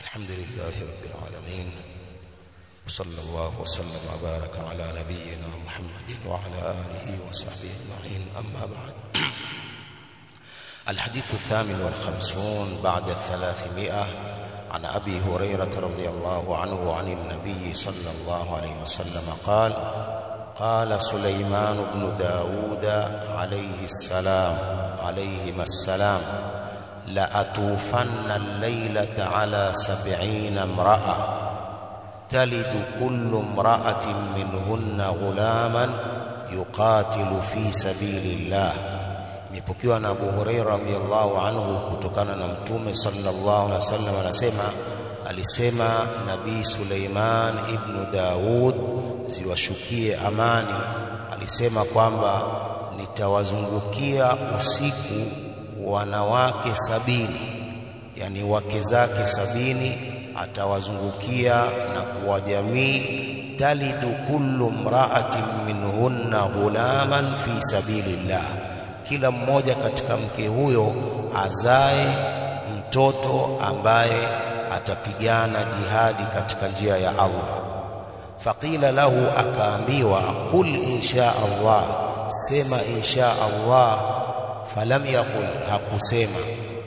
الحمد لله رب العالمين وصلى الله وسلم وبارك على نبينا محمد وعلى آله وصحبه أجمعين أما بعد الحديث الثامن والخمسون بعد الثلاثمائة عن أبي هريرة رضي الله عنه عن النبي صلى الله عليه وسلم قال قال سليمان بن داود عليه السلام عليهما السلام لأطوفن الليلة على سبعين امرأة تلد كل امرأة منهن غلاما يقاتل في سبيل الله imepokewa na Abu Huraira radhiallahu anhu kutokana na Mtume sallallahu alaihi wasallam anasema alisema Nabii Suleiman ibn Daud ziwashukie amani alisema kwamba nitawazungukia usiku wanawake sabini yani wake zake sabini atawazungukia na kuwajamii talidu kullu mra'atin minhunna ghulaman fi sabilillah kila mmoja katika mke huyo azae mtoto ambaye atapigana jihadi katika njia ya Allah faqila lahu akaambiwa qul insha Allah sema insha Allah falam yaqul hakusema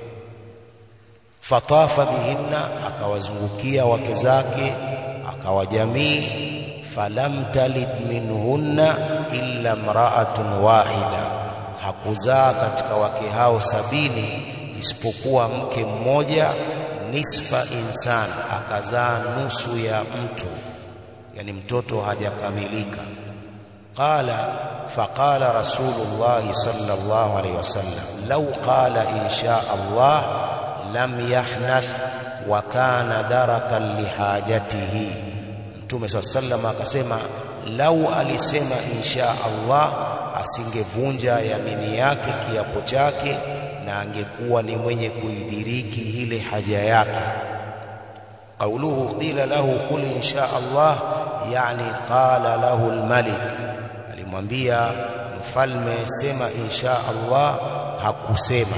fatafa bihinna akawazungukia wake zake akawajamii falam talid minhunna illa mra'atun wahida hakuzaa katika wake hao sabini isipokuwa mke mmoja nisfa insan akazaa nusu ya mtu yani mtoto hajakamilika qala faqala rasulullah sallallahu alayhi wasallam law qala insha Allah lam yahnath wa kana darakan lihajatihi mtume sallallahu akasema lau alisema insha Allah asingevunja yamini yake kiapo chake na angekuwa ni mwenye kuidiriki ile haja yake qauluhu qila lahu qul insha Allah yani qala lahu almalik alimwambia mfalme sema insha Allah hakusema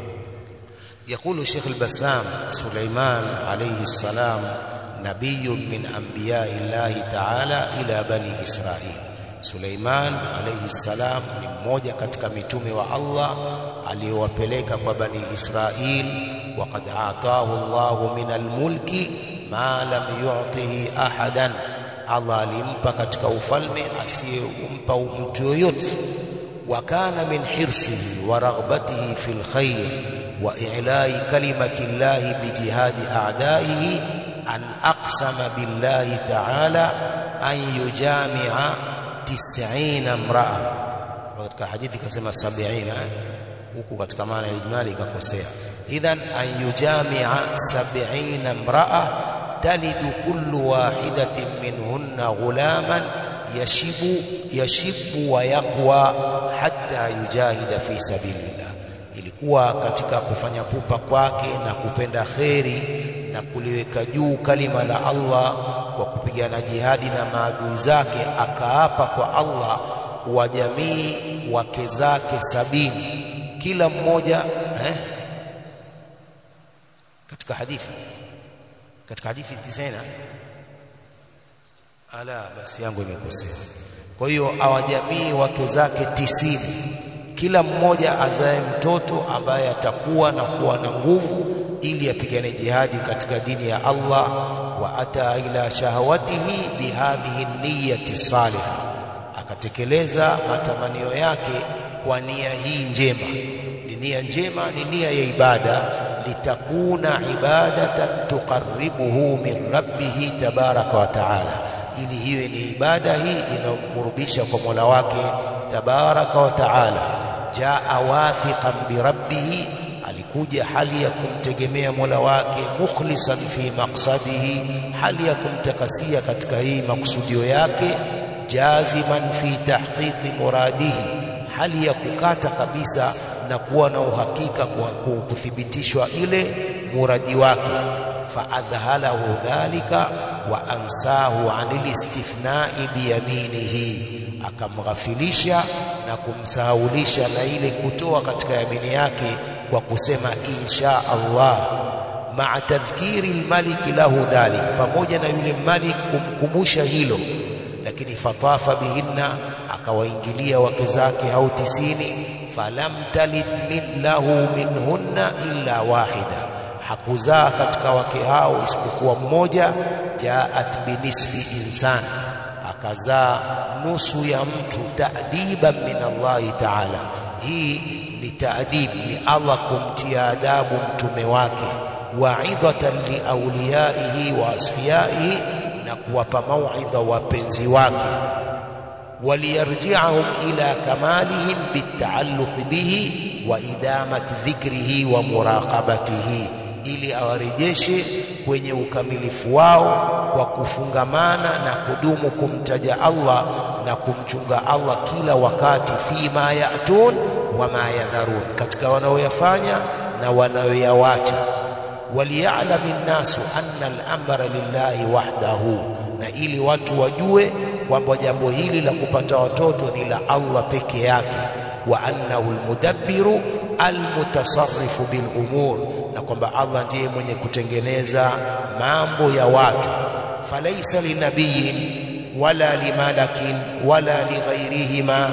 يقول شيخ البسام سليمان عليه السلام نبي من أنبياء الله تعالى إلى بني إسرائيل Suleiman alayhi salam ni mmoja katika mitume wa Allah aliyowapeleka kwa bani Israil waqad ataahu Allahu min almulki ma lam yu'tihi ahadan Allah alimpa katika ufalme asiyempa mtu yoyote wa kana min hirsihi wa raghbatihi fil khair wa i'la'i kalimati llahi bijihadi a'daihi an aqsama billahi ta'ala an yujami'a tisina mraa katika hadithi kasema sabina huku katika maana ya ijmali ikakosea idhan an yujamia sabina mraa talidu kullu wahidatin minhunna ghulaman yashibu yashibu wa yaqwa hatta yujahida fi sabilillah ilikuwa katika kufanya pupa kwake na kupenda kheri na kuliweka juu kalima la Allah kwa kupigana jihadi na maadui zake akaapa kwa Allah wa jamii wake zake sabini kila mmoja eh? katika hadithi katika hadithi tisina ala basi yangu imekosea kwa hiyo awajamii wake zake tisini kila mmoja azae mtoto ambaye atakuwa na kuwa na nguvu ili apigane jihadi katika dini ya Allah wa ata ila shahawatihi bihadhihi niyyati salihah akatekeleza matamanio yake kwa nia hii njema ni nia njema ni nia ya ibada litakuna ibadatan tuqarribuhu min rabbih tabaraka wa taala ili hiyo ni ibada hii inayomkurubisha kwa Mola wake tabaraka wa taala jaa wathiqan bi rabbih alikuja hali ya kumtegemea Mola wake mukhlisan fi maqsadihi hali ya kumtakasia katika hii makusudio yake jaziman fi tahqiqi muradihi hali ya kukata kabisa na kuwa na uhakika kwa kuthibitishwa ile muradi wake faadhhalahu dhalika wa ansahu anil istithnai biyaminihi akamghafilisha na kumsahaulisha na ile kutoa katika yamini yake kwa kusema insha Allah maa tadhkiri lmaliki lahu dhalik, pamoja na yule malik kumkumbusha hilo. Lakini fatafa bihinna, akawaingilia wake zake hao tisini. Falam talid min lahu minhunna illa wahida, hakuzaa katika wake hao isipokuwa mmoja. Jaat binisfi insan, akazaa nusu ya mtu. Ta'diban min Allahi taala, hii ni taadib, ni Allah kumtia adabu mtume wake waidhatan liauliyaihi wa asfiyaihi, na kuwapa mauidha wapenzi wake. Waliyarjiahum ila kamalihim bitaalluqi bihi wa idamati dhikrihi wa muraqabatihi, ili awarejeshe kwenye ukamilifu wao kwa kufungamana na kudumu kumtaja Allah na kumchunga Allah kila wakati, fima yatun wa ma yadharun, katika wanaoyafanya na wanayoyawacha waliyalami nnasu anna al-amra lillahi wahdahu, na ili watu wajue kwamba jambo hili la kupata watoto ni la Allah peke yake. Wa annahu almudabbiru almutasarrifu bil umur, na kwamba Allah ndiye mwenye kutengeneza mambo ya watu. Falaisa linabiyin wala limalakin wala lighairihima,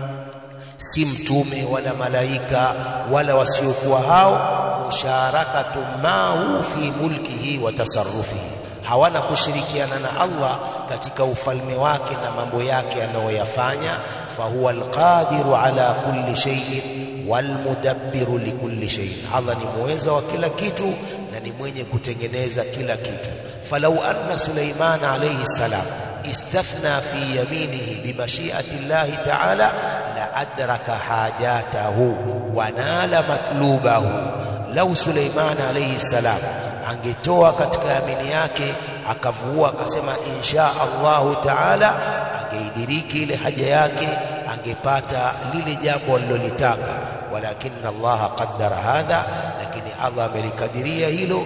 si mtume wala malaika wala wasiokuwa hao musharakatu mahu fi mulkihi wa tasarrufihi, hawana kushirikiana na Allah katika ufalme wake na mambo yake anayoyafanya. Fahuwa alqadiru ala kulli shay'in walmudabbiru likulli shay'in, Allah ni muweza wa kila kitu na ni mwenye kutengeneza kila kitu. Falau anna Sulaiman alayhi salam istathna fi yaminihi bimashiati llahi ta'ala la adraka hajatahu wa nala matlubahu Lau Suleiman alayhi salam angetoa katika yamini yake akavua akasema insha Allahu taala, angeidiriki ile haja yake, angepata lile jambo alilolitaka. Walakin Allah qaddara hadha, lakini Allah amelikadiria hilo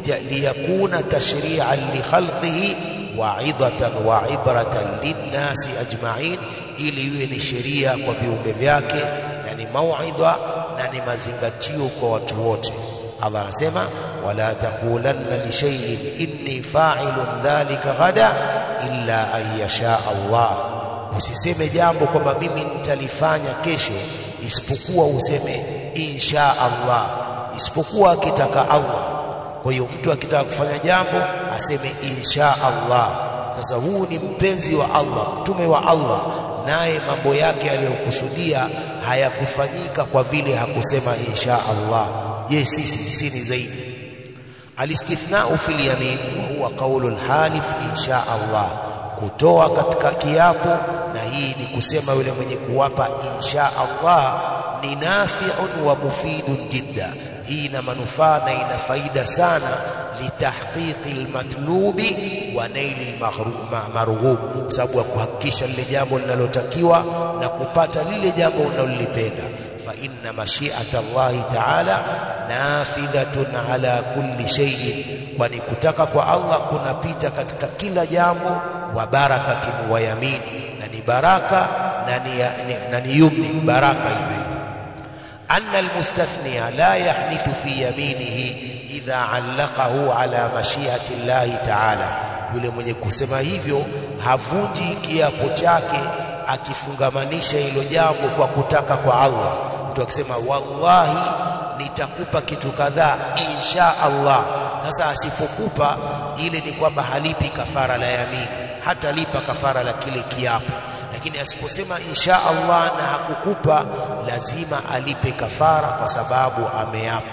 liyakuna tashri'an li khalqihi wa'idhatan wa ibratan linnasi ajma'in, ili iwe ni sheria kwa viumbe vyake na ni mauidha na ni mazingatio kwa watu wote. Allah anasema wala taqulanna li shay'in inni fa'ilun dhalika ghada illa an yasha Allah, usiseme jambo kwamba mimi nitalifanya kesho, isipokuwa useme insha Allah, isipokuwa akitaka Allah. Kwa hiyo mtu akitaka kufanya jambo aseme insha Allah. Sasa huu ni mpenzi wa Allah, mtume wa Allah, naye mambo yake aliyokusudia hayakufanyika kwa vile hakusema insha Allah. Je, sisi sisi ni zaidi? Alistithnau fil yamin wa huwa qaulu lhalif insha Allah, kutoa katika kiapo, na hii ni kusema yule mwenye kuwapa insha Allah ni nafiun wa mufidun jidda. Hii ina manufaa na ina faida sana, litahqiqi lmatlubi wa naili marghub, kwa sababu ya kuhakikisha lile jambo linalotakiwa na kupata lile jambo unalolipenda. Fa inna mashiata Allahi taala nafidhatun ala kulli shay'in, kwani kutaka kwa Allah kunapita katika kila jambo. Wa barakatin wa yamin, na ni baraka na ni yumni, baraka hivyo anna almustathniya la yahnithu fi yaminihi idha allaqahu ala mashiati llahi taala, yule mwenye kusema hivyo havunji kiapo chake akifungamanisha hilo jambo kwa kutaka kwa Allah. Mtu akisema wallahi nitakupa kitu kadhaa insha Allah, sasa asipokupa ile ni kwamba halipi kafara la yamini, hatalipa kafara la kile kiapo lakini asiposema insha Allah na hakukupa, lazima alipe kafara kwa sababu ameapa.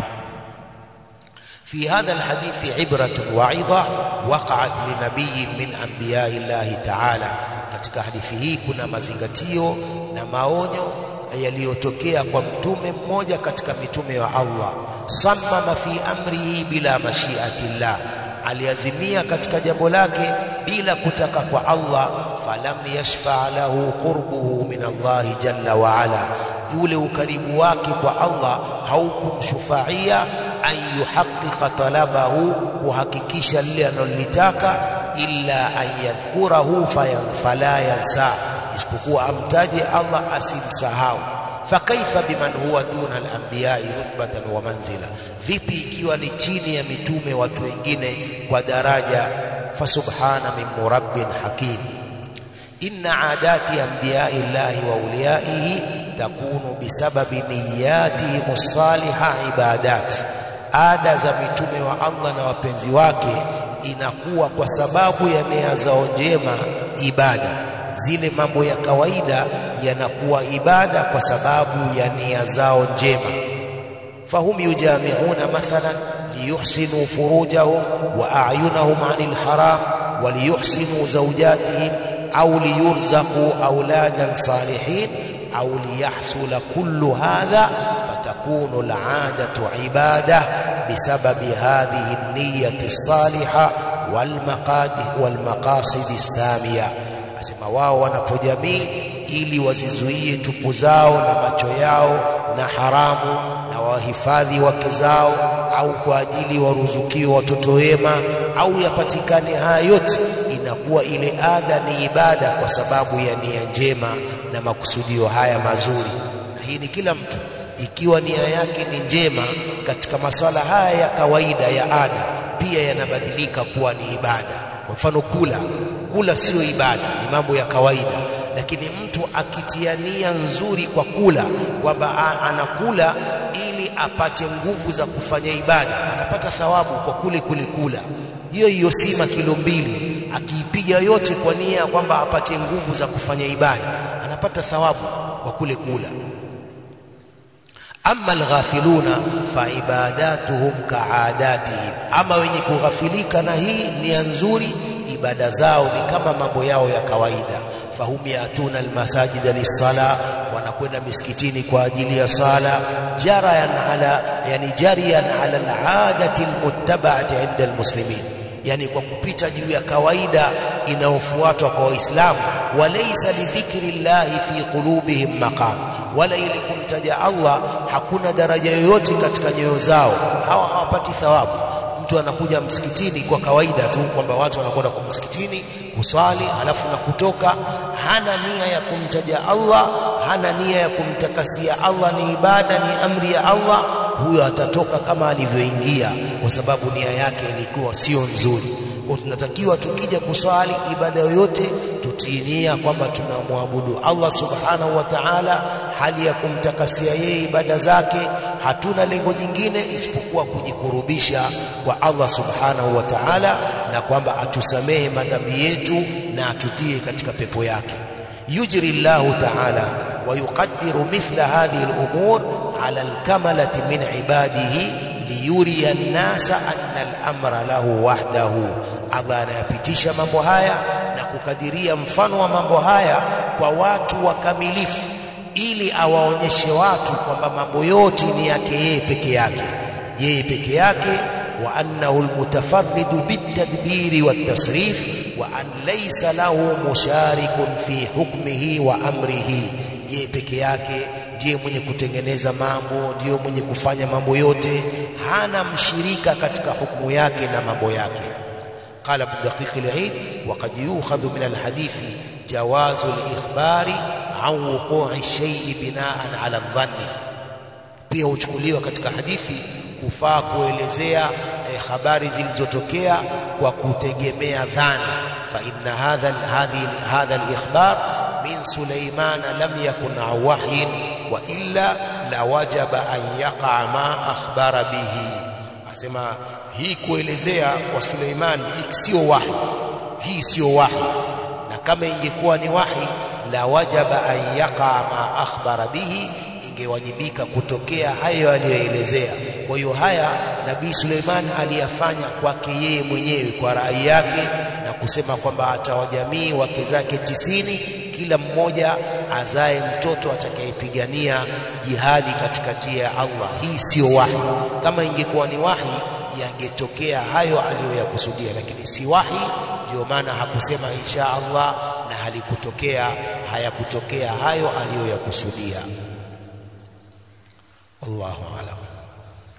fi hadha alhadithi ibratun waidha waqa'at linabiyin min anbiyai llahi ta'ala, katika hadithi hii kuna mazingatio na maonyo yaliyotokea kwa mtume mmoja katika mitume wa Allah. Sammama fi amrihi bila mashiati llah, aliazimia katika jambo lake bila kutaka kwa Allah falam yashfa lahu qurbuhu min Allahi jalla wa ala, ule ukaribu wake kwa Allah haukumshufaia an yuhaqiqa talabahu, kuhakikisha lile analolitaka, illa an yadhkurahu fala yansa, isipokuwa amtaje Allah asimsahau. fakaifa biman huwa duna al-anbiya'i rutbatan wa manzila vipi ikiwa ni chini ya mitume watu wengine kwa daraja fasubhana min murabbin hakim inna adati anbiya'i llahi wa awliyaihi takunu bisababi niyatihim as-salihah ibadat ada za mitume wa Allah na wapenzi wake inakuwa kwa sababu ya nia zao njema ibada zile mambo ya kawaida yanakuwa ibada kwa sababu ya nia zao njema fahum yujami'una mathalan liyuhsinu furujahum wa a'yunahum 'anil haram wa liyuhsinu zawjatihim au liyurzaqu auladan salihin au liyahsula kullu hadha fatakunu al'adatu 'ibada bisababi hadhihi an-niyyati as-salihah wal maqasid wal maqasid as-samiyah asema wao wanapojamii ili wazizuie tupu zao na macho yao na haramu na wahifadhi wake zao au kwa ajili waruzukiwe watoto wema au yapatikane haya yote inakuwa ile ada ni ibada kwa sababu ya nia njema na makusudio haya mazuri na hii ni kila mtu ikiwa nia yake ni njema katika maswala haya ya kawaida ya ada pia yanabadilika kuwa ni ibada kwa mfano kula kula sio ibada ni mambo ya kawaida lakini mtu akitia nia nzuri kwa kula kwamba anakula ili apate nguvu za kufanya ibada anapata thawabu kwa kule kule kula hiyo hiyo sima kilo mbili akiipiga yote kwa nia kwamba apate nguvu za kufanya ibada anapata thawabu kwa kule kula amma alghafiluna fa ibadatuhum kaadatihim ama wenye kughafilika na hii nia nzuri ibada zao ni kama mambo yao ya kawaida fahum yatuna almasajida lissala wanakwenda misikitini kwa ajili ya sala jarayan ala yani jariyan ala aladati almuttaba'ati inda almuslimin yani kwa kupita juu ya kawaida inayofuatwa kwa waislamu walaysa lidhikri llahi fi qulubihim maqam wala ili kumtaja Allah hakuna daraja yoyote katika nyoyo zao hawa hawapati thawabu mtu anakuja msikitini kwa kawaida tu kwamba watu wanakwenda kwa msikitini kuswali alafu na kutoka hana nia ya kumtaja Allah hana nia ya kumtakasia Allah ni ibada ni amri ya Allah huyo atatoka kama alivyoingia kwa sababu nia yake ilikuwa sio nzuri kwa tunatakiwa tukija kuswali ibada yoyote tutie nia kwamba tunamwabudu Allah subhanahu wa ta'ala hali ya kumtakasia yeye ibada zake hatuna lengo jingine isipokuwa kujikurubisha kwa Allah subhanahu wa ta'ala na kwamba atusamehe madhambi yetu na atutie katika pepo yake yujri Allahu ta'ala wa yuqaddiru mithla hadhihi al-umur ala al-kamalati min ibadihi liyuriya an-nasa anna al-amra lahu wahdahu Allah anayapitisha mambo haya na kukadiria mfano wa mambo haya kwa watu wakamilifu ili awaonyeshe watu kwamba mambo yote ni yake yeye peke yake yeye peke yake wa annahu almutafarridu bitadbiri watasrif wa an laysa lahu musharikun fi hukmihi wa amrihi yeye peke yake ndiye mwenye kutengeneza mambo ndiye mwenye kufanya mambo yote hana mshirika katika hukumu yake na mambo yake قال ابن دقيق العيد وقد يؤخذ من الحديث جواز الإخبار عن وقوع الشيء بناء على الظن pia huchukuliwa katika hadithi kufaa kuelezea eh, habari zilizotokea kwa kutegemea dhana fa inna hadha hadhi hadha al-ikhbar min Sulaiman lam yakun an wahyin wa illa la wajaba an yaqa ma akhbara bihi asema hii kuelezea kwa Suleiman sio wahi hii sio wahi na kama ingekuwa ni wahi la wajaba an yaqa ma akhbara bihi ingewajibika kutokea hayo aliyoelezea kwa hiyo haya nabii Suleiman aliyafanya kwake yeye mwenyewe kwa rai yake na kusema kwamba atawajamii wake zake tisini kila mmoja azae mtoto atakayepigania jihadi katika njia ya Allah hii sio wahi kama ingekuwa ni wahi yangetokea hayo aliyoyakusudia lakini si wahi ndio maana hakusema insha Allah na halikutokea hayakutokea hayo aliyoyakusudia wallahu alam